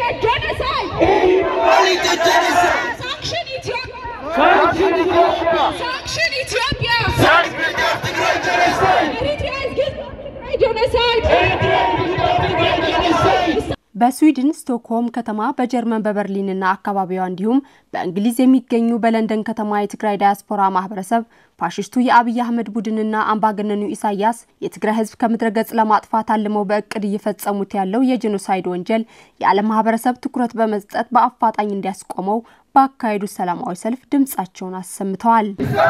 genocide! Sanction Ethiopia! Sanction Ethiopia! Eritrea is guilty of genocide! በስዊድን ስቶክሆልም ከተማ በጀርመን በበርሊንና አካባቢዋ እንዲሁም በእንግሊዝ የሚገኙ በለንደን ከተማ የትግራይ ዳያስፖራ ማህበረሰብ ፋሽስቱ የአብይ አህመድ ቡድንና አምባገነኑ ኢሳያስ የትግራይ ሕዝብ ከምድረ ገጽ ለማጥፋት አልመው በእቅድ እየፈጸሙት ያለው የጄኖሳይድ ወንጀል የዓለም ማህበረሰብ ትኩረት በመስጠት በአፋጣኝ እንዲያስቆመው ባካሄዱት ሰላማዊ ሰልፍ ድምጻቸውን አሰምተዋል።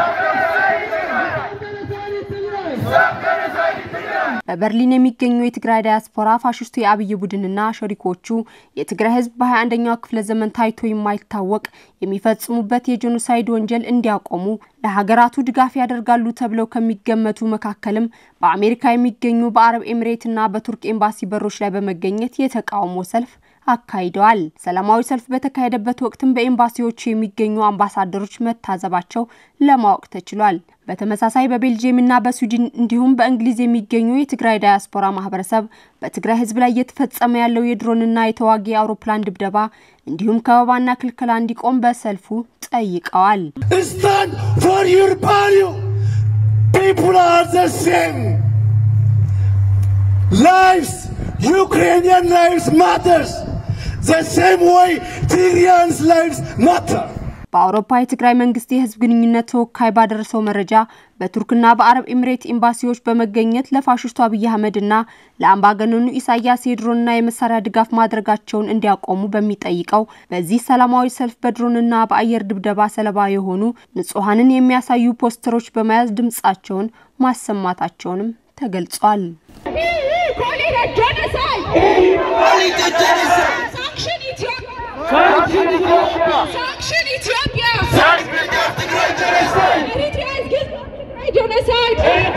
በበርሊን የሚገኙ የትግራይ ዳያስፖራ ፋሽስቱ የአብይ ቡድንና ሸሪኮቹ የትግራይ ህዝብ በ21ኛው ክፍለ ዘመን ታይቶ የማይታወቅ የሚፈጽሙበት የጄኖሳይድ ወንጀል እንዲያቆሙ ለሀገራቱ ድጋፍ ያደርጋሉ ተብለው ከሚገመቱ መካከልም በአሜሪካ የሚገኙ በአረብ ኤሚሬትና በቱርክ ኤምባሲ በሮች ላይ በመገኘት የተቃውሞ ሰልፍ አካሂደዋል። ሰላማዊ ሰልፍ በተካሄደበት ወቅትም በኤምባሲዎቹ የሚገኙ አምባሳደሮች መታዘባቸው ለማወቅ ተችሏል። በተመሳሳይ በቤልጅየምና በስዊድን እንዲሁም በእንግሊዝ የሚገኙ የትግራይ ዳያስፖራ ማህበረሰብ በትግራይ ህዝብ ላይ እየተፈጸመ ያለው የድሮንና የተዋጊ አውሮፕላን ድብደባ እንዲሁም ከበባና ክልከላ እንዲቆም በሰልፉ ጠይቀዋል። Stand for your value. People are the same. Lives, Ukrainian lives matters. The same way Syrians lives matter. በአውሮፓ የትግራይ መንግስት የህዝብ ግንኙነት ተወካይ ባደረሰው መረጃ በቱርክና በአረብ ኤሚሬት ኤምባሲዎች በመገኘት ለፋሽስቱ አብይ አህመድና ለአምባገነኑ ኢሳያስ የድሮንና የመሳሪያ ድጋፍ ማድረጋቸውን እንዲያቆሙ በሚጠይቀው በዚህ ሰላማዊ ሰልፍ በድሮንና በአየር ድብደባ ሰለባ የሆኑ ንጹሐንን የሚያሳዩ ፖስተሮች በመያዝ ድምጻቸውን ማሰማታቸውንም ተገልጿል። Call it a genocide! Sanction Ethiopia! Sanction Ethiopia! Eritrea is guilty of genocide!